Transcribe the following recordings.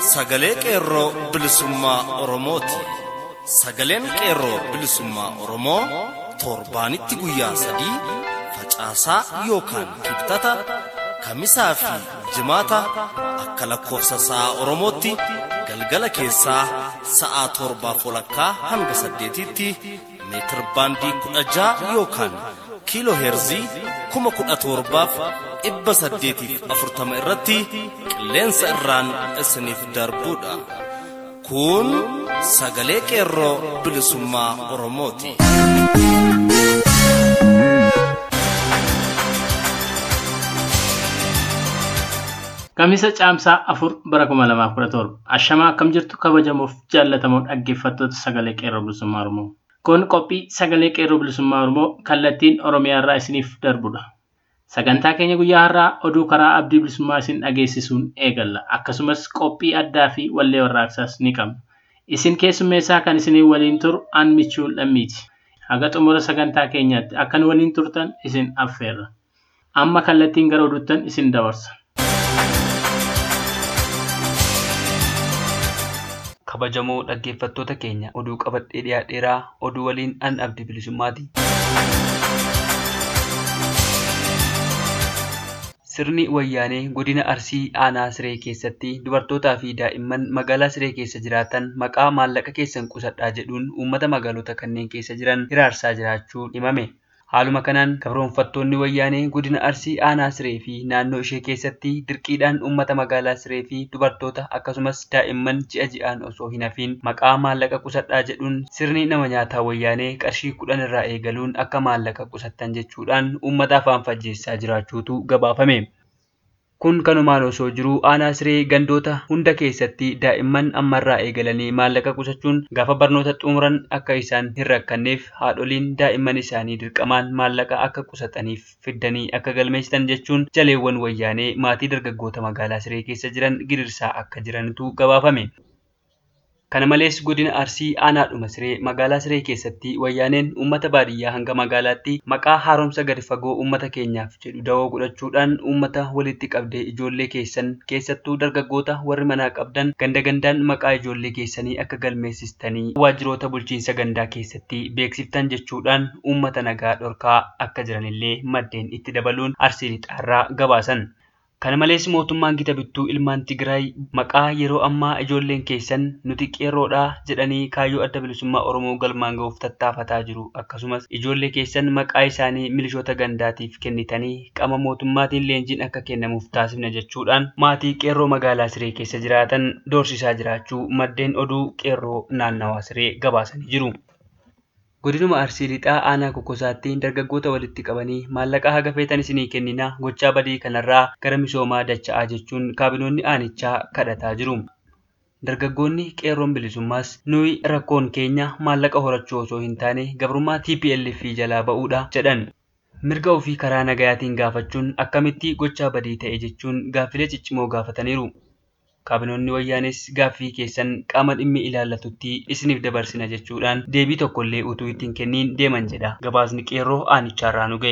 sagalee qeerroo bilisummaa Oromooti. Sagaleen qeerroo bilisummaa Oromoo torbaanitti guyyaa sadii facaasaa yookaan kibxata kamisaa fi jimaata akka lakkoofsa sa'a Oromootti galgala keessaa sa'a torbaaf walakkaa hanga saddeetitti meetir baandii kudha ja'a yookaan kiiloo heerzii kuma kudha torbaaf dhibba saddeetiif afurtama irratti qilleensa irraan isiniif darbuudha. Kun sagalee qeerroo bilisummaa Oromooti. Kamisa caamsaa afur bara kuma lamaaf kudha torba. Ashamaa akkam jirtu kabajamuuf jaallatamoo dhaggeeffattoota sagalee qeerroo bilisummaa Oromoo. Kun qophii sagalee qeerroo bilisummaa Oromoo kallattiin Oromiyaa irraa isiniif darbudha. Sagantaa keenya guyyaa har'aa oduu karaa abdii bilisummaa isin dhageessisuun eegalla. Akkasumas qophii addaa fi wallee warraaqsaas ni qabna. Isin keessummeessaa kan isinii waliin turu aan michuu lammiiti. Haga xumura sagantaa keenyaatti akkan waliin turtan isin affeerra. Amma kallattiin gara oduuttan isin dabarsa. kabajamoo dhaggeeffattoota keenya oduu qabadhee dhiyaadheeraa oduu waliin an abdii bilisummaati. Sirni wayyaanee godina Arsii aanaa Siree keessatti dubartootaa fi daa'imman magaalaa Siree keessa jiraatan maqaa maallaqa keessan qusadhaa jedhuun uummata magaalota kanneen keessa jiran hiraarsaa jiraachuun himame. Haaluma kanaan gabroonfattoonni wayyaanee godina Arsii aanaa Siree fi naannoo ishee keessatti dirqiidhaan uummata magaalaa Siree fi dubartoota akkasumas daa'imman ji'a ji'aan osoo hin hafiin maqaa maallaqa qusadhaa jedhuun sirni nama nyaataa wayyaanee qarshii kudhan irraa eegaluun akka maallaqa qusattan jechuudhaan uummata afaan fajjeessaa jiraachuutu gabaafame. Kun kanumaan osoo jiruu aanaa siree gandoota hunda keessatti daa'imman ammarraa eegalanii maallaqa qusachuun gaafa barnoota xumuran akka isaan hin rakkanneef haadholiin daa'imman isaanii dirqamaan maallaqa akka qusataniif fiddanii akka galmeessitan jechuun jaleewwan wayyaanee maatii dargaggoota magaalaa siree keessa jiran gidirsaa akka jirantu gabaafame. Kana malees godina Arsii aanaadhuma siree magaalaa siree keessatti wayyaaneen uummata baadiyyaa hanga magaalaatti maqaa haaromsa gadi fagoo uummata keenyaaf jedhu dawoo godhachuudhaan uummata walitti qabdee ijoollee keessan keessattuu dargaggoota warri manaa qabdan ganda gandaan maqaa ijoollee keessanii akka galmeessistanii waajjiroota bulchiinsa gandaa keessatti beeksiftan jechuudhaan uummata nagaa dhorkaa akka jiranillee maddeen itti dabaluun Arsii lixaarraa gabaasan. Kana malees mootummaan gita bittuu ilmaan Tigraay maqaa yeroo ammaa ijoolleen keessan nuti qeerroodhaa jedhanii kaayyoo adda bilisummaa Oromoo galmaan ga'uuf tattaafataa jiru. Akkasumas ijoollee keessan maqaa isaanii milishoota gandaatiif kennitanii qaama mootummaatiin leenjiin akka kennamuuf taasifna jechuudhaan maatii qeerroo magaalaa Siree keessa jiraatan doorsisaa jiraachuu maddeen oduu qeerroo naannawaa Siree gabaasanii jiru. Godinuma Arsii lixaa aanaa kokkosaatti dargaggoota walitti qabanii maallaqa haga feetan isinii kennina gochaa badii kanarraa gara misoomaa dacha'aa jechuun kaabinoonni aanichaa kadhataa jiru. Dargaggoonni qeerroon bilisummaas nuyi rakkoon keenya maallaqa horachuu osoo hin taane gabrummaa TPLF jalaa ba'uudha jedhan. Mirga ofii karaa nagayaatiin gaafachuun akkamitti gochaa badii ta'e jechuun gaaffilee ciccimoo gaafataniiru. Kaabinoonni wayyaanis gaaffii keessan qaama dhimmi ilaallatutti isiniif dabarsina jechuudhaan deebii tokkollee utuu ittiin kenniin deeman jedha gabaasni qeerroo aanichaarraa nu ga'e.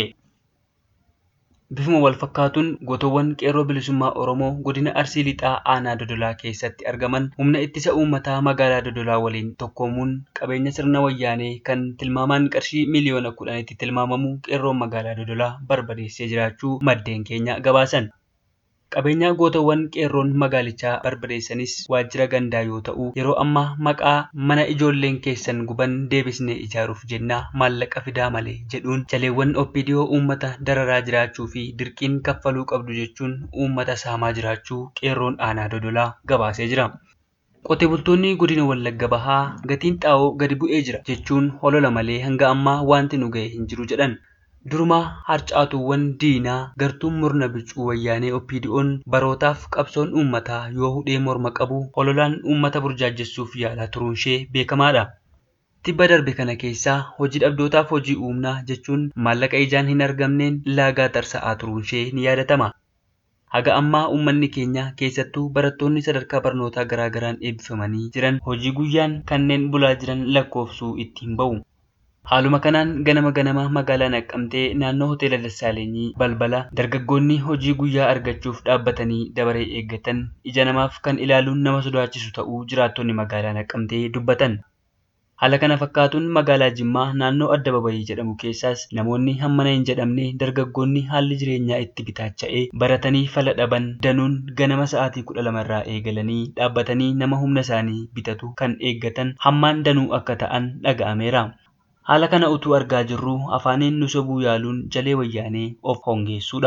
Bifuma wal fakkaatuun gotoowwan qeerroo bilisummaa Oromoo godina Arsii lixaa aanaa Dodolaa keessatti argaman humna ittisa uummataa magaalaa Dodolaa waliin tokkoomuun qabeenya sirna wayyaanee kan tilmaamaan qarshii miliyoona kudhanitti tilmaamamu qeerroon magaalaa Dodolaa barbadeessee jiraachuu maddeen keenya gabaasan. Qabeenya gootawwan qeerroon magaalichaa barbadeessanis waajjira gandaa yoo ta'u, yeroo ammaa maqaa mana ijoolleen keessan guban deebisnee ijaaruuf jennaa maallaqa fidaa malee jedhuun jaleewwan oppidiyoo uummata dararaa jiraachuu fi dirqiin kaffaluu qabdu jechuun uummata saamaa jiraachuu qeerroon aanaa dodolaa gabaasee jira. Qotee bultoonni godina Wallagga Bahaa gatiin xaa'oo gadi bu'ee jira jechuun holola malee hanga ammaa wanti nu ga'e hin jiru jedhan. Durumaa harcaatuuwwan diinaa gartuun murna bicuu wayyaanee OPDO'n barootaaf qabsoon uummataa yoo hudhee morma qabu hololaan uummata burjaajessuuf yaalaa turuun ishee beekamaadha. Tibba darbe kana keessaa hojii dhabdootaaf hojii uumnaa jechuun maallaqa ijaan hin argamneen laagaa tarsa'aa turuun ishee ni yaadatama. Haga ammaa uummanni keenya keessattuu barattoonni sadarkaa barnootaa garaagaraan eebbifamanii jiran hojii guyyaan kanneen bulaa jiran lakkoofsuu ittiin bahu. Haaluma kanaan ganama ganama magaalaa Naqqamtee naannoo hoteela Dassaaleenyii balbala dargaggoonni hojii guyyaa argachuuf dhaabbatanii dabaree eeggatan ija namaaf kan ilaaluun nama sodaachisu ta'uu jiraattonni magaalaa Naqqamtee dubbatan. Haala kana fakkaatuun magaalaa Jimmaa naannoo adda babayii jedhamu keessaas namoonni hammana hin jedhamne dargaggoonni haalli jireenyaa itti bitaacha'ee baratanii fala dhaban danuun ganama sa'aatii kudha lamarraa eegalanii dhaabbatanii nama humna isaanii bitatu kan eeggatan hammaan danuu akka ta'an dhaga'ameera. Haala kana utuu argaa jirru afaaniin nu sobuu yaaluun jalee wayyaanee of hongeessuudha.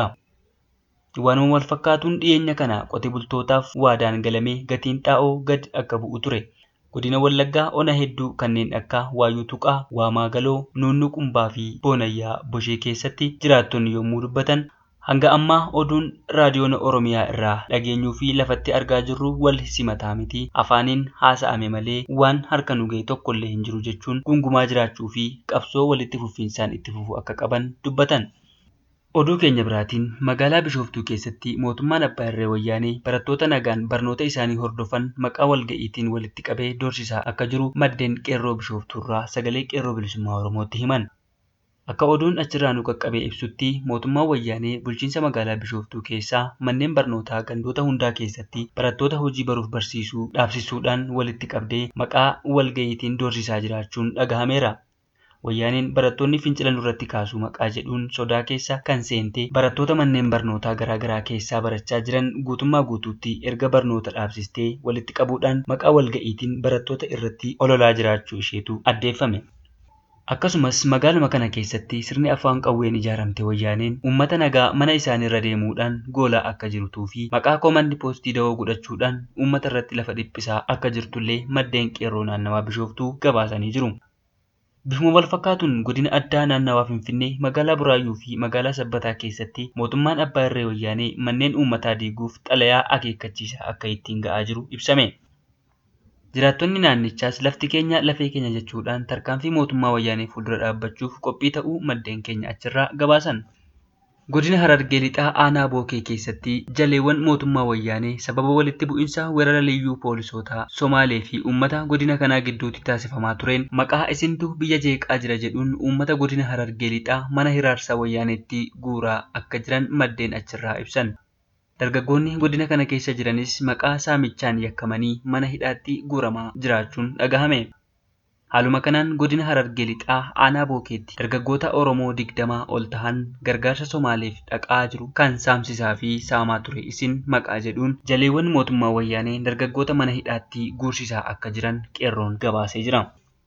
Waanuma wal fakkaatuun dhiyeenya kana qote bultootaaf waadaan galamee gatiin xaa'oo gad akka bu'u ture. Godina Wallaggaa ona hedduu kanneen akka Waayuu Tuqaa, Waamaa Galoo, Nuunnu Qumbaa fi Boonayyaa Boshee keessatti jiraattonni yommuu dubbatan hanga ammaa oduun raadiyoon Oromiyaa irraa dhageenyuu fi lafatti argaa jirru wal simataa miti. Afaaniin haasa'ame malee waan harka nu ga'e tokkollee hin jiru jechuun gungumaa jiraachuu fi qabsoo walitti fufinsaan itti fufu akka qaban dubbatan. Oduu keenya biraatiin magaalaa Bishooftuu keessatti mootummaan Abbaa Irree Wayyaanee barattoota nagaan barnoota isaanii hordofan maqaa walga'iitiin walitti qabee doorsisaa akka jiru maddeen qeerroo Bishooftuurraa sagalee qeerroo bilisummaa Oromootti himan. Akka oduun achirraa nu qaqqabee ibsutti mootummaan wayyaanee bulchiinsa magaalaa Bishooftuu keessaa manneen barnootaa gandoota hundaa keessatti barattoota hojii baruuf barsiisuu dhaabsisuudhaan walitti qabdee maqaa walga'iitiin doorsisaa jiraachuun dhagahameera. Wayyaaneen barattoonni fincila nurratti kaasuu maqaa jedhuun sodaa keessa kan seente barattoota manneen barnootaa garaagaraa keessaa barachaa jiran guutummaa guutuutti erga barnoota dhaabsistee walitti qabuudhaan maqaa walga'iitiin barattoota irratti ololaa jiraachuu isheetu addeeffame. Akkasumas magaaluma kana keessatti sirni afaan qawween ijaaramte wayyaaneen uummata nagaa mana isaaniirra deemuudhaan goolaa akka jirtuu fi maqaa koomandi poostii dawoo godhachuudhaan uummata irratti lafa dhiphisaa akka jirtullee maddeen qeerroo naannawaa bishooftuu gabaasanii jiru. Bifuma wal fakkaatuun godina addaa naannawaa Finfinnee magaalaa Buraayyuu fi magaalaa Sabbataa keessatti mootummaan Abbaa Irree Wayyaanee manneen uummataa diiguuf xalayaa akeekkachiisaa akka ittiin ga'aa jiru ibsame. Jiraattonni naannichaas lafti keenya lafee keenya jechuudhaan tarkaanfii mootummaa wayyaanee fuuldura dhaabbachuuf qophii ta'uu maddeen keenya achirraa gabaasan. Godina Harargee lixaa aanaa Bookee keessatti jaleewwan mootummaa wayyaanee sababa walitti bu'insa weerara liyyuu poolisootaa Somaalee fi uummata godina kanaa gidduutti taasifamaa tureen maqaa isintu biyya jeeqaa jira jedhuun uummata godina Harargee lixaa mana hiraarsaa wayyaaneetti guuraa akka jiran maddeen achirraa ibsan. Dargaggoonni godina kana keessa jiranis maqaa saamichaan yakkamanii mana hidhaatti guuramaa jiraachuun dhagahame. Haaluma kanaan godina Harargee lixaa aanaa bookeetti dargaggoota Oromoo digdamaa ol tahan gargaarsa Somaaleef dhaqaa jiru kan saamsisaa fi saamaa ture isin maqaa jedhuun jaleewwan mootummaa wayyaanee dargaggoota mana hidhaatti guursisaa akka jiran qeerroon gabaasee jira.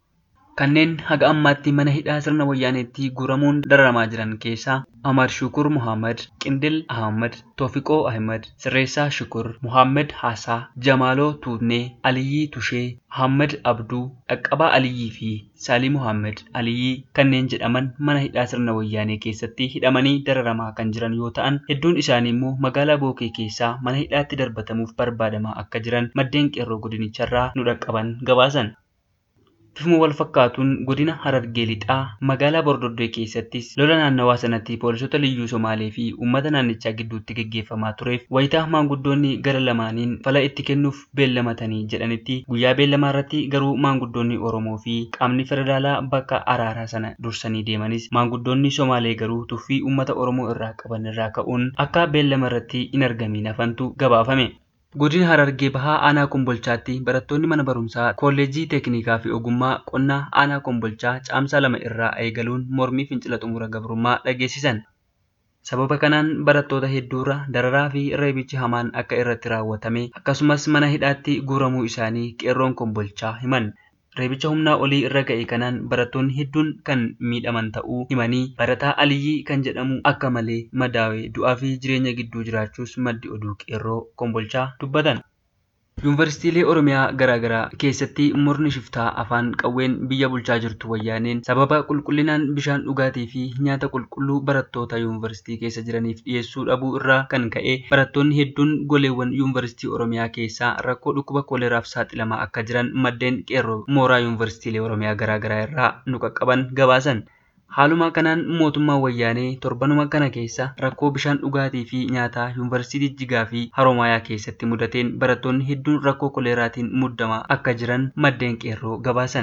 Kanneen haga ammaatti mana hidhaa sirna wayyaaneetti guuramuun dararamaa jiran keessaa Ahmad Shukur Muhammad, Qindil Ahmad, Toofiqoo Ahmad, Sirreessaa Shukur, Muhammad Haasaa, Jamaaloo Tuutnee, Aliyyii Tushee, Muhammad Abduu, Dhaqqabaa Aliyyii fi Saalii Muhammad Aliyyii kanneen jedhaman mana hidhaa sirna wayyaanee keessatti hidhamanii dararamaa kan jiran yoo ta'an hedduun isaanii immoo magaalaa Bookee keessaa mana hidhaatti darbatamuuf barbaadamaa akka jiran maddeen qeerroo godinicharraa nu dhaqqaban gabaasan. Bifuma wal fakkaatuun godina Harargee lixaa magaalaa Bordoddee keessattis lola naannawaa sanatti poolisota liyyuu Somaalee fi uummata naannichaa gidduutti gaggeeffamaa tureef wayitaa maanguddoonni gara lamaaniin fala itti kennuuf beellamatanii jedhanitti guyyaa beellamaa irratti garuu maanguddoonni Oromoo fi qaamni federaalaa bakka araaraa sana dursanii deemanis maanguddoonni Somaalee garuu tuffii uummata Oromoo irraa qaban irraa ka'uun akka beellama irratti hin argamin hafantu gabaafame. Godina Harargee Bahaa Aanaa Kombolchaatti barattoonni mana barumsaa kolleejjii teeknikaa fi ogummaa qonnaa Aanaa Kombolchaa caamsaa lama irraa eegaluun mormii fincila xumura gabrummaa dhageessisan. Sababa kanaan barattoota hedduurra dararaa fi reebichi hamaan akka irratti raawwatame akkasumas mana hidhaatti guuramuu isaanii qeerroon Kombolchaa himan. Reebicha humnaa olii irra ga'e kanaan barattoonni hedduun kan miidhaman ta'uu himanii barataa Aliyyii kan jedhamu akka malee madaawee du'aa fi jireenya gidduu jiraachuus maddi oduu qeerroo kombolchaa dubbatan. Yuunivarsiitiilee Oromiyaa garaagaraa keessatti murni shiftaa afaan qawween biyya bulchaa jirtu wayyaaneen sababa qulqullinaan bishaan dhugaatii fi nyaata qulqulluu barattoota yuunivarsiitii keessa jiraniif dhiyeessuu dhabuu irraa kan ka'e barattoonni hedduun goleewwan yuunivarsiitii Oromiyaa keessaa rakkoo dhukkuba kooleraaf saaxilamaa akka jiran maddeen qeerroo mooraa yuunivarsiitiilee Oromiyaa garaagaraa irraa nu qaqqaban gabaasan. Haaluma kanaan mootummaan wayyaanee torbanuma kana keessa rakkoo bishaan dhugaatii fi nyaataa yuunivarsiitii Jijjigaa fi Haroomayaa keessatti mudateen barattoonni hedduun rakkoo koleeraatiin muddamaa akka jiran maddeen qeerroo gabaasan.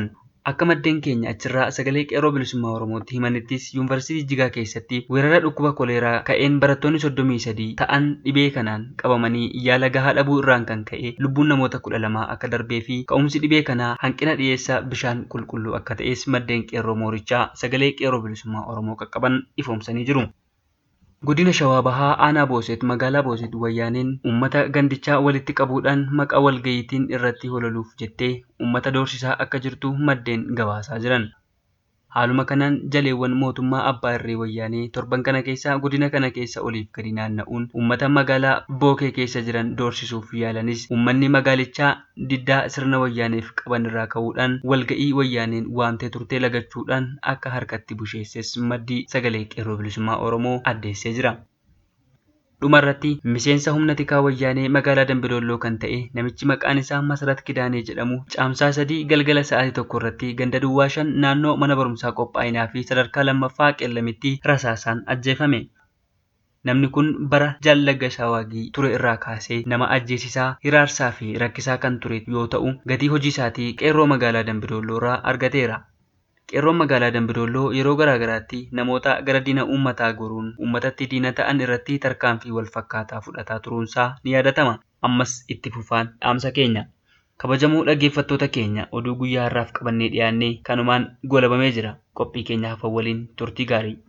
Akka maddeen keenya achirraa sagalee qeerroo bilisummaa Oromootti himanittis yuunivarsiitii Jijjigaa keessatti weerara dhukkuba koleeraa ka'een barattoonni soddomii sadii ta'an dhibee kanaan qabamanii yaala gahaa dhabuu irraan kan ka'e lubbuun namoota kudha lamaa akka darbee fi ka'umsi dhibee kanaa hanqina dhiyeessaa bishaan qulqulluu akka ta'es maddeen qeerroo moorichaa sagalee qeerroo bilisummaa Oromoo qaqqaban ifoomsanii jiru. Godina Shawaa Bahaa Aanaa Booset magaalaa Booset Wayyaaneen uummata gandichaa walitti qabuudhaan maqaa walgayiitiin irratti hololuuf jettee uummata doorsisaa akka jirtu maddeen gabaasaa jiran. Haaluma kanaan jaleewwan mootummaa abbaa irree wayyaanee torban kana keessa godina kana keessa oliif gadi naanna'uun uummata magaalaa Bookee keessa jiran doorsisuuf yaalanis uummanni magaalichaa diddaa sirna wayyaaneef qaban irraa ka'uudhaan walga'ii wayyaaneen waamtee turtee lagachuudhaan akka harkatti busheesses maddii sagalee qeerroo bilisummaa Oromoo addeessee jira. Dhumarratti miseensa humna tikaa wayyaanee magaalaa Dambidolloo kan ta'e namichi maqaan isaa Masarat Kidaanee jedhamu caamsaa sadii galgala sa'aatii tokko irratti ganda duwwaa shan naannoo mana barumsaa qophaa'inaa fi sadarkaa lammaffaa qeellamitti rasaasaan ajjeefame. Namni kun bara jaallaga shawaagii ture irraa kaasee nama ajjeesisaa, hiraarsaa fi rakkisaa kan ture yoo ta'u gatii hojii isaatii qeerroo magaalaa Dambidolloo irraa argateera. Qeerroon magaalaa Dambidolloo yeroo garaagaraatti namoota gara diina uummataa goruun uummatatti diina ta'an irratti tarkaanfii wal fakkaataa fudhataa turuunsaa ni yaadatama. Ammas itti fufaan dhaamsa keenya. Kabajamoo dhaggeeffattoota keenya oduu guyyaa har'aaf qabannee dhiyaannee kanumaan golabamee jira. Qophii keenya hafan waliin turtii gaarii.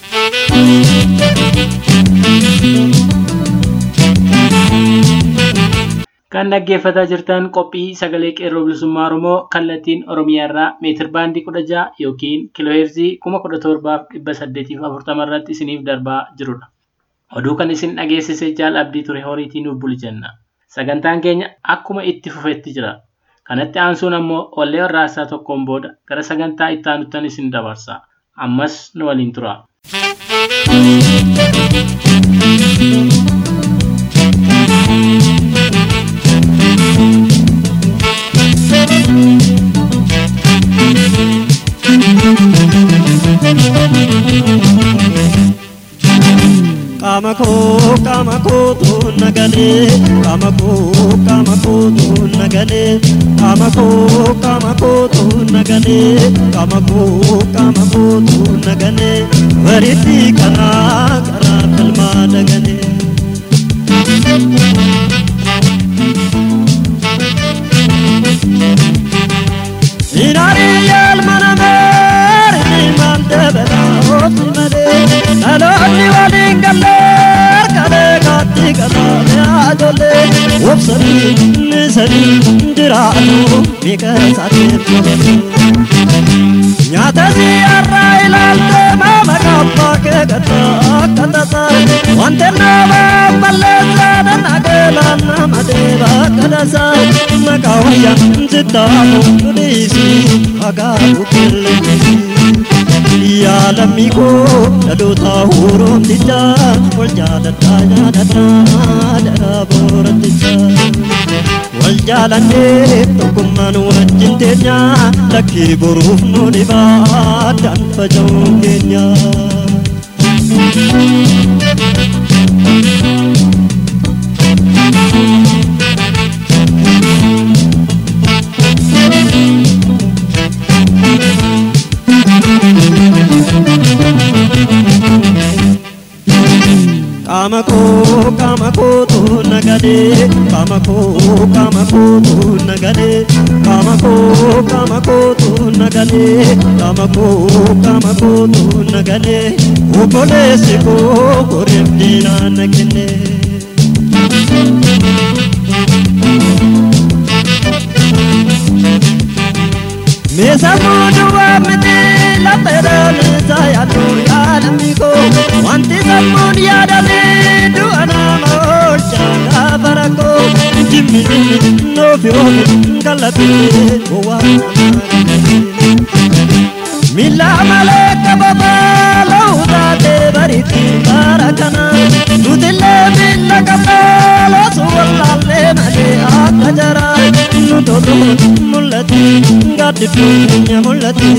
Kan dhaggeeffataa jirtan qophii sagalee qeerroo bilisummaa Oromoo kallattiin Oromiyaa irraa meetir baandii kudha jaha yookiin kiilooheerzii kuma kudha torbaaf dhibba saddeetiif afurtama irratti isiniif darbaa jirudha. Oduu kan isin dhageessise jaal abdii ture horiitii nuuf buli jenna. Sagantaan keenya akkuma itti fufetti jira. Kanatti aansuun ammoo wallee warraaqsaa tokkoon booda gara sagantaa itti aanutan isin dabarsa. Ammas nu waliin tura. Qaama koo qaama kootu nagalee qaama koo qaama kootu nagalee qaama koo qaama kootu nagalee qaama koo qaama kootu nagalee bariitti karaa karaa kalmaa dagalee. Inaari yaalmana meeri maal dabalaa ofi malee dhaloonni waliin gallee kalee kaatti kalaame ajoollee obsanii nisanii jiraatu miika isaatiin qabatu. Nyaata siyaarraa ilaalte maama kabbaa kee gata akka tasaa wante nama balleessaa dannageelaan nama deeba akka tasaa maqaa wayyaa sittaamu nudiisi agaabu qilleensi. Yaalammi koo dhaloota huroomtichaa wal jaaladhaa yaadadhaa dhala boorattichaa. Wal jaalannee tokkummaan wajjin teenya lakkii boruuf nu dhibaa danfaja'uu keenya. Qaama koo qaama kootu nagalee qaama koo qaama kootu nagalee qaama koo qaama kootu nagalee qaama koo qaama kootu nagalee obboleessi koo koreef diinaa na kennee. Meeshaa fuudhuwaa miti lafeedhaan isaa yaadu yaadamni koo wanti sammuun yaadamee du'a nama oolchaa gaafa rakkoo jimmi noofi oomi kallattii gowwaa namaa Mila malee qababaa la'uu taatee bariitti bara kana nutillee mila qabnaa loosu wallaallee malee akka jaraa nu tolu mul'atti gaaddidduu keenya mul'atti.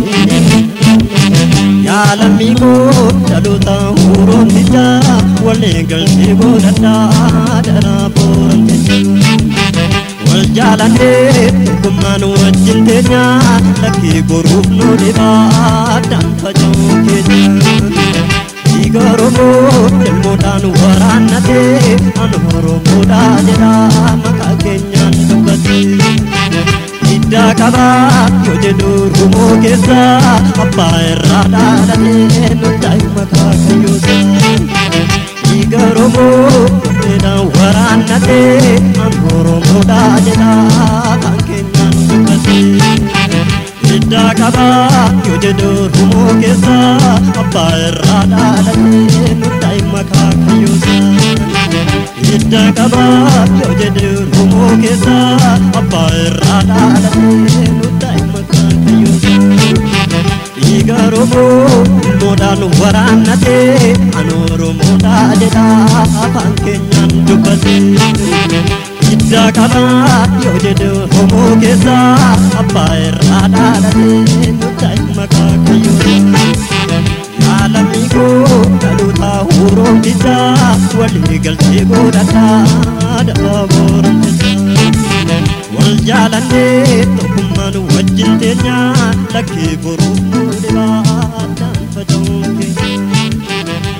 Yaalammi koo dhaloota huroomtichaa walii galtee godhadhaa dhala boorantichaa. Wal jaalannee tokkummaan wajjin teenya lakkee boruuf nu dhibaa addaan faca'uu keenya. Dhiiga Oromoo ilmoodhaan waraannatee an Oromoodhaa jedha maqaa keenyaan dubbate. Hiddaa qabaa yoo jedhu Oromoo keessa abbaa irraa dhaalatee nutti maqaa kayyoosa. Dhiiga Oromoo ilmoodhaan waraannatee an Oromoodhaa jedha maqaa keenyaan dubbate. Hiddaa qabaa yoo jedhu Oromoo keessa abbaa irraa dhaalatee nutti maqaa kayyoosa. Hiddaa qabaa yoo jedhu Oromoo keessa abbaa irraa dhaalatee nutti maqaa kayyoosa. Dhiiga Oromoo ilmoodhaan waraannatee an Oromoodhaa jedha afaan keenyaan dubbate. Hiddaa qabaa yoo jedhu Oromoo keessa abbaa irraa dhaalatee nutti maqaa kayyoosa. Jaalalli koo dhaloota Oromicha walii galtee godhataa dabaa booromticha. Wal jaalannee tokkummaan wajjin teenya lakkee boruuf nu dhibaa addaan faca'uun keenya.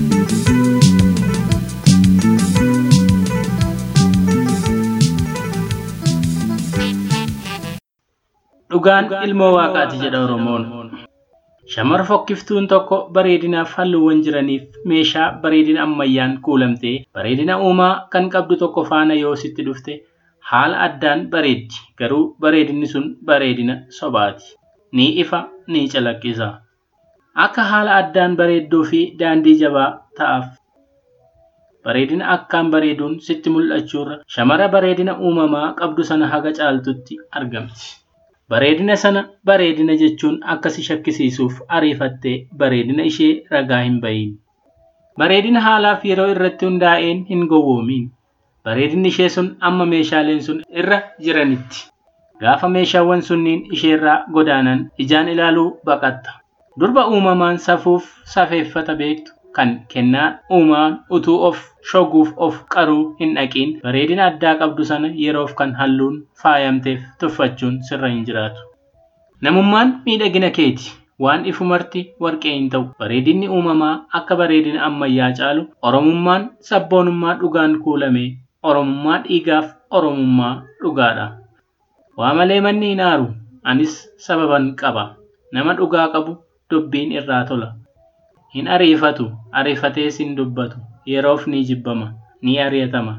Dhugaan ilmoo waaqaati jedha Oromoon. Shamara fokkiftuun tokko bareedinaaf halluuwwan jiraniif meeshaa bareedina ammayyaan kuulamtee bareedina uumaa kan qabdu tokko faana yoo sitti dhufte haala addaan bareeddi garuu bareedinni sun bareedina sobaati. Ni ifa ni calaqqisa. Akka haala addaan bareedduu fi daandii jabaa ta'aaf. Bareedina akkaan bareeduun sitti mul'achuurra shamara bareedina uumamaa qabdu sana haga caaltutti argamti. Bareedina sana bareedina jechuun akka si shakkisiisuuf ariifattee bareedina ishee ragaa hin bahin. Bareedina haalaaf yeroo irratti hundaa'een hin gowwoomin. Bareedinni ishee sun amma meeshaaleen sun irra jiranitti. Gaafa meeshaawwan sunniin isheerraa godaanan ijaan ilaaluu baqatta. Durba uumamaan safuuf safeeffata beektu kan kennaa uumaan utuu of shoguuf of qaruu hin dhaqiin bareedina addaa qabdu sana yeroof kan halluun faayamteef tuffachuun sirra hin jiraatu. Namummaan miidhagina keeti. Waan ifumarti warqee hin ta'u. Bareedinni uumamaa akka bareedina ammayyaa caalu Oromummaan sabboonummaa dhugaan kuulame Oromummaa dhiigaaf Oromummaa dhugaadha. Waa malee manni hin aaru. Anis sababan qaba. Nama dhugaa qabu dubbiin irraa tola. Hin ariifatu. Ariifatees hin dubbatu. Yeroof ni jibbama. Ni ari'atama.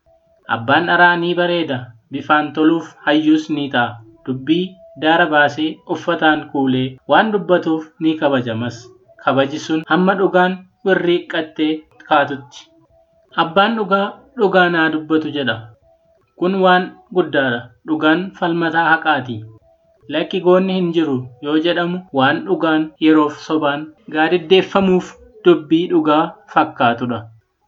Abbaan dharaa ni bareeda. Bifaan toluuf hayyus ni ta'a. Dubbii daara baasee uffataan kuulee waan dubbatuuf ni kabajamas. Kabaji sun hamma dhugaan wirriiqqattee kaatutti. Abbaan dhugaa dhugaa naa dubbatu jedha. Kun waan guddaadha. Dhugaan falmataa haqaati. Lakki goonni hin jiru yoo jedhamu waan dhugaan yeroof sobaan gaadiddeeffamuuf dubbii dhugaa fakkaatudha.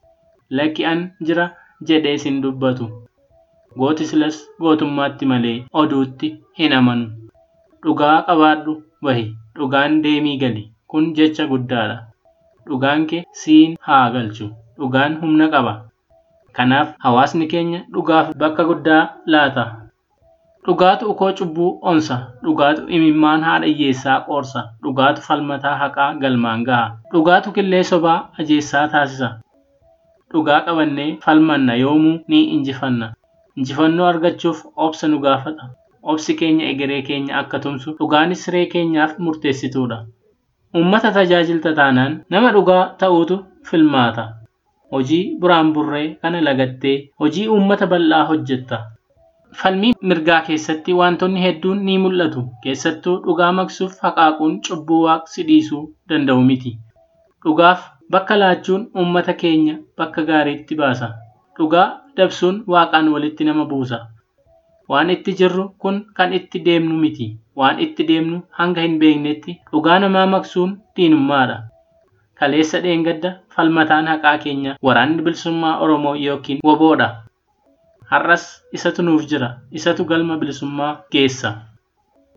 Lakki an jira jedhees hin dubbatu. Gootislas gootummaatti malee oduutti hin amanu. Dhugaa qabaadhu bahi. Dhugaan deemii gali. Kun jecha guddaadha. Dhugaan kee siin haa galchu. Dhugaan humna qaba. Kanaaf hawaasni keenya dhugaaf bakka guddaa laata. Dhugaatu ukoo cubbuu onsa. Dhugaatu imimmaan haadha hiyyeessaa qoorsa. Dhugaatu falmataa haqaa galmaan gaha. Dhugaatu killee sobaa ajeessaa taasisa. Dhugaa qabannee falmanna yoomuu ni injifanna. Injifannoo argachuuf obsa nu gaafata. Obsi keenya egeree keenya akka tumsu dhugaanis siree keenyaaf murteessituudha. Uummata tajaajilta taanaan nama dhugaa ta'uutu filmaata. Hojii buraan burree kana lagattee hojii uummata bal'aa hojjetta. Falmii mirgaa keessatti wantoonni hedduun ni mul'atu. Keessattuu dhugaa maqsuuf haqaaquun cubbuu waaqsi dhiisuu danda'u miti. Dhugaaf bakka laachuun uummata keenya bakka gaariitti baasa. Dhugaa dabsuun waaqaan walitti nama buusa. Waan itti jirru kun kan itti deemnu miti. Waan itti deemnu hanga hin beeknetti dhugaa namaa maqsuun diinummaadha. Kaleessa dheengadda falmataan haqaa keenya waraanni bilisummaa Oromoo yookiin woboodha. Har'as isatu nuuf jira. Isatu galma bilisummaa geessa.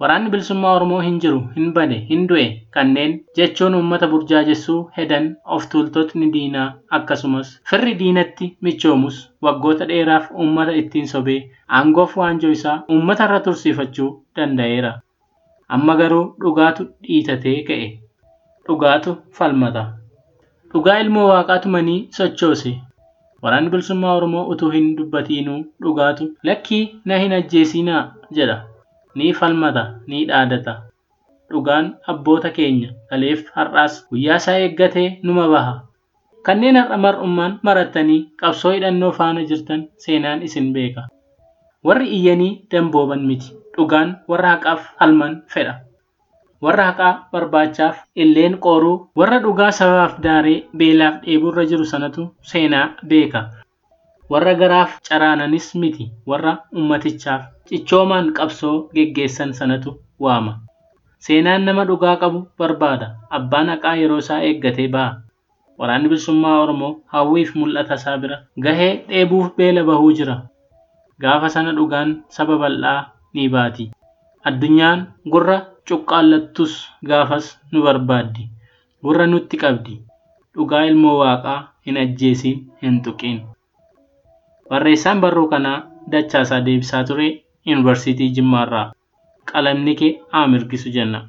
Waraanni bilisummaa Oromoo hin jiru, hin bane, hin du'e kanneen jechuun uummata burjaajessuu hedan of tuultotni diinaa akkasumas firri diinatti michoomus waggoota dheeraaf uummata ittiin sobee aangoof waanjoo isaa uummata irra tursiifachuu danda'eera. Amma garuu dhugaatu dhiitatee ka'e. Dhugaatu falmata. Dhugaa ilmoo waaqaatu manii sochoose. Waraanni bilisummaa Oromoo utuu hin dubbatiinuu dhugaatu lakkii na hin ajjeesinaa jedha. Ni falmata, ni dhaadata. Dhugaan abboota keenya kaleef har'aas guyyaa isaa eeggatee numa baha. Kanneen har'a mar'ummaan marattanii qabsoo hidhannoo faana jirtan seenaan isin beeka. Warri iyyanii dambooban miti. Dhugaan warra haqaaf falman fedha. Warra haqaa barbaachaaf illeen qooruu warra dhugaa sabaaf daaree beelaaf dheebuurra jiru sanatu seenaa beeka. Warra garaaf caraananis miti warra ummatichaaf cichoomaan qabsoo geggeessan sanatu waama. Seenaan nama dhugaa qabu barbaada. Abbaan haqaa yeroo isaa eeggatee baha. Waraanni bilisummaa Oromoo hawwiif mul'ata isaa bira gahee dheebuuf beela bahuu jira. Gaafa sana dhugaan saba bal'aa ni baati. Addunyaan gurra cuqqaallattus gaafas nu barbaaddi. Gurra nutti qabdi. Dhugaa ilmoo waaqaa hin ajjeesiin hin tuqiin. Barreessaan barruu kanaa Dachaasaa Deebisaa ture Yuunivarsiitii Jimmaarraa. Qalamni kee haa mirgisu jenna.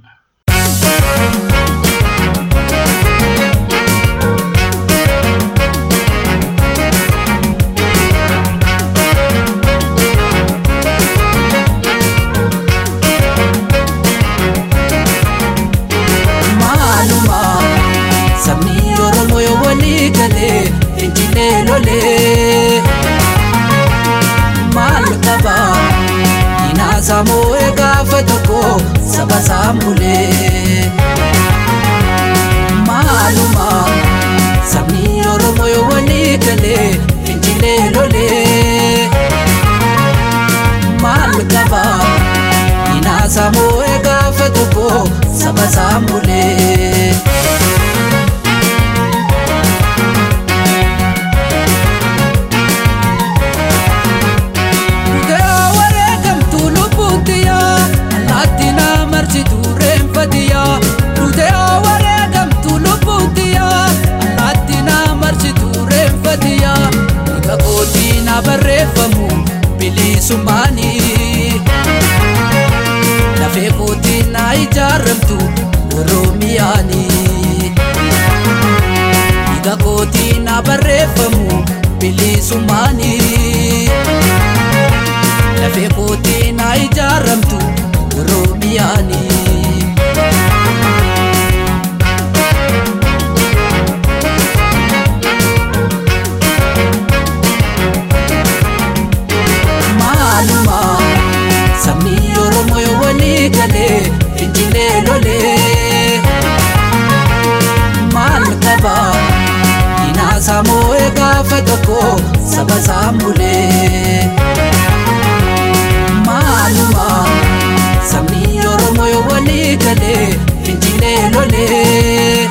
maaluma sabni oromoo yoo walii galee fincilee lolee maal qaba dinaasaa moo'ee gaafa tokko saba saambulee maaluma sabni oromoo yoo walii galee fincilee lolee maal qaba dinaasaa moo'ee gaafa tokko saba saambulee. Dhugaa wareegamtuu lubbuuttiyaa allaatti na marsituu reenfatiyaa. Dhugaa wareegamtuu lubbuuttiyaa allaatti na marsituu reenfatiyaa. Dhiiga kootii na barreeffamu bilisummaanii. Lafee kootii na ijaaramtu Oromiyaanii. Dhiiga kootii na barreeffamu bilisummaanii. Lafee kootii na ijaaramtu Oromiyaanii. Maaluma sabni Oromoo yoo walii galee fincilee lolee maal qaba dinaasaa moo'ee gaafa tokko saba saambulee maaluma sabni Oromoo yoo walii galee fincilee lolee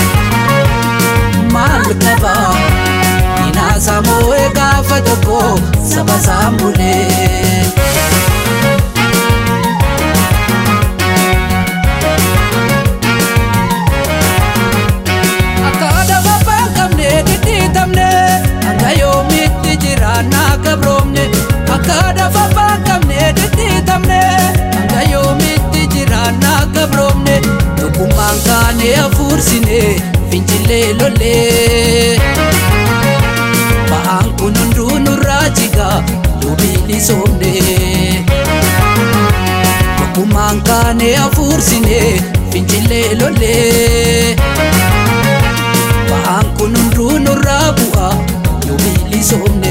maal qaba dinaasaa moo'ee gaafa tokko saba saambulee. Akka adama baaqamne dhidhiitamne hanga yoomitti jiraannaa gabroomne akka adama baaqamne dhidhiitamne hanga yoomitti jiraannaa gabroomne tokkummaan kaane hafuursine fincilee lollee ba'aan kun hunduu nurraa jiga yoo bilisoomne tokkummaan kaane hafuursine fincilee lollee. Ba'aan kun hunduu nurraa bu'a yoo bilisoomne.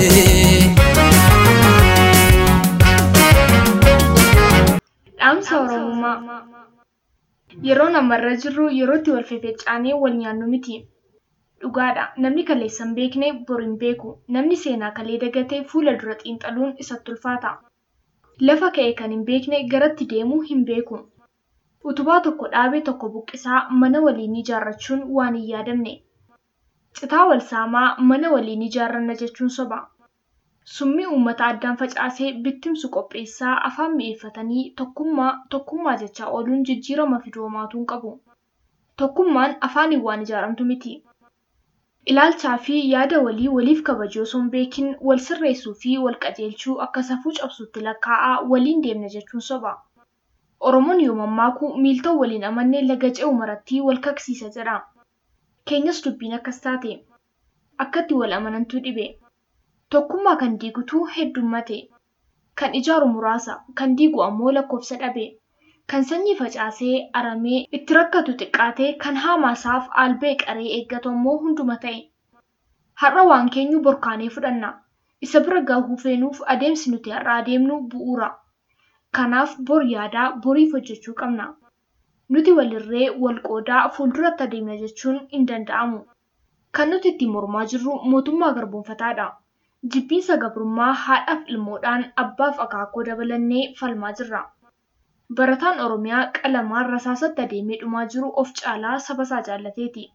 Dhaamsa Oromummaa Yeroo namarra jirru yerootti wal fefecaanee wal nyaannu miti. Dhugaadha. Namni kaleessa hin beekne bor hin beeku. Namni seenaa kalee dagatee fuula dura xiinxaluun isatti ulfaata. Lafa ka'e kan hin beekne garatti deemuu hin beeku. Utubaa tokko dhaabee tokko buqqisaa mana waliin ijaarrachuun waan hin yaadamne. Citaa wal saamaa mana waliin ijaarranna jechuun soba. Summii uummata addaan facaasee bittimsu qopheessaa afaan mi'eeffatanii tokkummaa tokkummaa jechaa ooluun jijjiirama fiduu homaatu hin qabu. Tokkummaan afaaniin waan ijaaramtu miti. Ilaalchaa fi yaada walii waliif kabajuu osoo hin beekin wal sirreessuu fi wal qajeelchuu akka safuu cabsuutti lakkaa'aa waliin deemna jechuun soba. Oromoon yoo mammaaku miiltoo waliin amannee laga ce'u maratti wal kaksiisa jedha. Keenyas dubbiin akkas taate. Akkatti wal amanantuu dhibe. Tokkummaa kan diigutu heddummate. Kan ijaaru muraasa, kan diigu ammoo lakkoofsa dhabe. Kan sanyii facaasee aramee itti rakkatu xiqqaatee kan haamaasaaf albee qaree eeggatu ammoo hunduma ta'e. Har'a waan keenyu borkaanee fudhanna. Isa bira gahuu feenuuf adeemsi nuti har'a adeemnu bu'uura. Kanaaf bor yaadaa boriif hojjechuu qabna. Nuti walirree wal qoodaa fuulduratti adeemna jechuun hin danda'amu. Kan nuti ittiin mormaa jirru mootummaa garboonfataadha. Jibbiinsa gabrummaa haadhaaf ilmoodhaan abbaaf akaakoo dabalannee falmaa jirra. Barataan Oromiyaa qalamaan rasaasatti adeemee dhumaa jiru of caalaa saba isaa jaallateeti.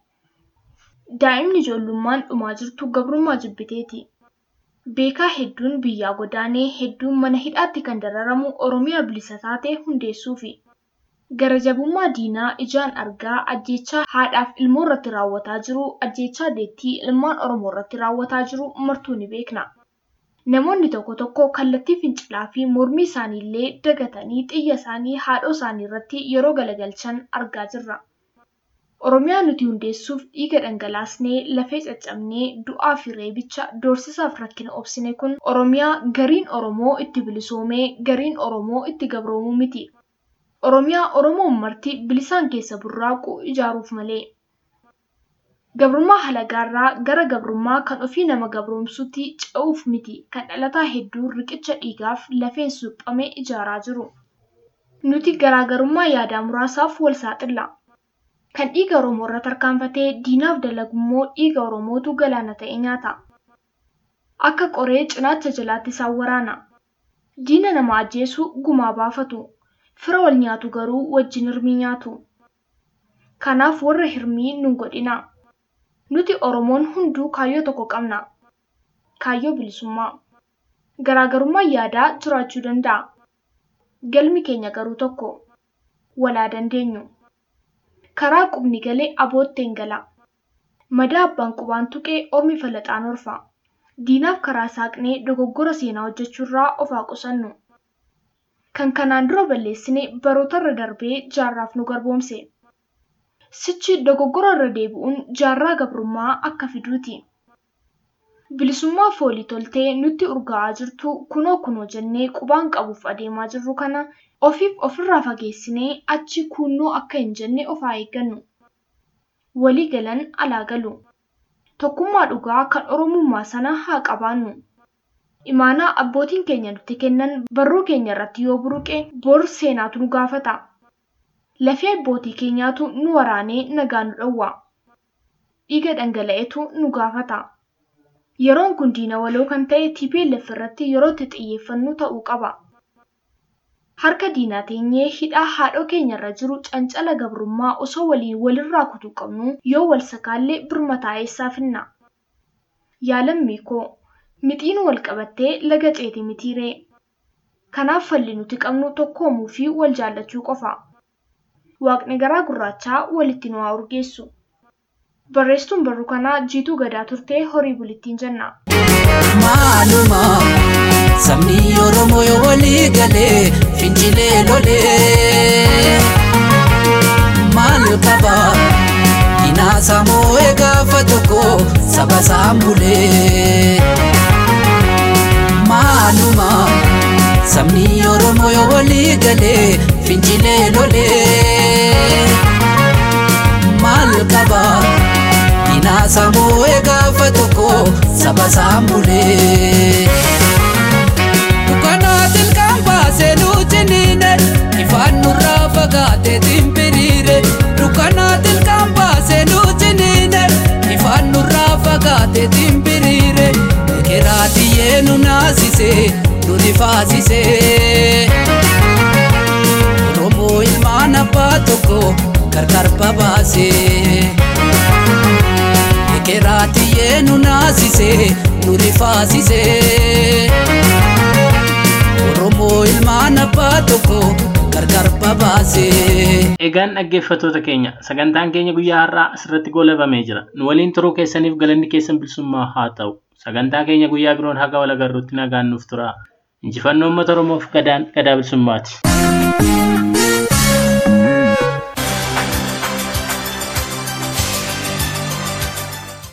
Daa'imni ijoollummaan dhumaa jirtu gabrummaa jibbiteeti. Beekaa hedduun biyyaa godaanee hedduun mana hidhaatti kan dararamu Oromiyaa bilisa taate hundeessuufi. Garajabummaa diinaa ijaan argaa ajjechaa haadhaaf ilmoo irratti raawwataa jiru ajjechaa deettii ilmaan Oromoo irratti raawwataa jiru martuu ni beekna. Namoonni tokko tokko kallattii fincilaa fi mormii isaaniillee dagatanii xiyya isaanii haadhoo isaanii irratti yeroo galagalchan argaa jirra. Oromiyaa nuti hundeessuuf dhiiga dhangalaasnee lafee caccabnee du'aa fi reebicha doorsisaaf rakkina obsine kun Oromiyaa gariin Oromoo itti bilisoomee gariin Oromoo itti gabroomuu miti. Oromiyaa Oromoon marti bilisaan keessa burraaqu ijaaruuf malee. Gabrummaa halagaarraa gara gabrummaa kan ofii nama gabroomsutti ce'uuf miti kan dhalataa hedduu riqicha dhiigaaf lafeen suphamee ijaaraa jiru. Nuti garaagarummaa yaadaa muraasaaf wal saaxilla. Kan dhiiga Oromoo irra tarkaanfatee diinaaf dalagummoo dhiiga Oromootu galaana ta'e nyaata. Akka qoree cinaacha jalaatti isaan waraana. Diina nama ajjeesu gumaa baafatu. Fira wal nyaatu garuu wajjin hirmii nyaatu. Kanaaf warra hirmii nun godhina. Nuti Oromoon hunduu kaayyoo tokko qabna. Kaayyoo bilisummaa. Garaagarummaa yaadaa jiraachuu danda'a. Galmi keenya garuu tokko. Walaa dandeenyu. Karaa qubni galee abootteen gala. Madaa abbaan qubaan tuqee ormi falaxaan orfa. Diinaaf karaa saaqnee dogoggora seenaa hojjechuurraa of haa qusannu. Kan kanaan dura balleessine barootarra darbee jaarraaf nu garboomse. Sichi dogoggora irra deebi'uun jaarraa gabrummaa akka fiduuti. Bilisummaa foolii toltee nutti urgaa'aa jirtu kunoo kunoo jennee qubaan qabuuf adeemaa jirru kana ofiif ofirraa fageessinee achi kunnoo akka hin jenne of haa eeggannu. Walii galan alaa galu. Tokkummaa dhugaa kan Oromummaa sana haa qabaannu. Imaanaa abbootiin keenya nutti kennan barruu keenya irratti yoo buruqe bor seenaatu nu gaafata. Lafee abbootii keenyaatu nu waraanee nagaa nu dhowwa. Dhiiga dhangala'etu nu gaafata. Yeroon kun diina waloo kan ta'e TPLF irratti yeroo itti xiyyeeffannu ta'uu qaba. Harka diinaa teenyee hidhaa haadhoo keenya irra jiru cancala gabrummaa osoo waliin walirraa kutuu qabnu yoo wal sakaallee birmataa eessaa finna. Yaalammii koo mixiin wal qabattee laga ceeti mitiiree. Kanaaf falli nuti qabnu tokkoomuu fi wal jaallachuu qofa. Waaqni garaa gurraachaa walitti nu haa urgeessu. Barreessituun barruu kanaa jiituu gadaa turtee horii bulittiin jenna. Maaluma sabni Oromoo yoo walii galee fincilee lolee maal qaba dinaasaa moo'ee gaafa tokko saba saambulee maaluma sabni Oromoo yoo walii galee fincilee lolee maal qaba. Dinaasaa moo'ee gaafa tokko saba saambulee. Dukkanaatiin kan baasee nu ciniine ifaan nurraa fagaatee timpiriire. Dukkanaatiin kan baasee nu ciniine ifaan nurraa fagaatee timpiriire. Ekeraatiyyee nu naasisee nuti faasisee. Oromoo ilmaan abbaa tokko gargar babaasee. Ekeraatii nu naasisee nu rifaasisee. Oromoo ilmaan abbaa tokko gargar babaasee. Egaan dhaggeeffattoota keenya sagantaan keenya guyyaa har'aa asirratti goolabamee jira. Nu waliin turuu keessaniif galanni keessan bilisummaa haa ta'u. Sagantaa keenya guyyaa biroon haga wal agarruutti nagaan nuuf tura. Injifannoo uummata Oromoof gadaan gadaa bilisummaati.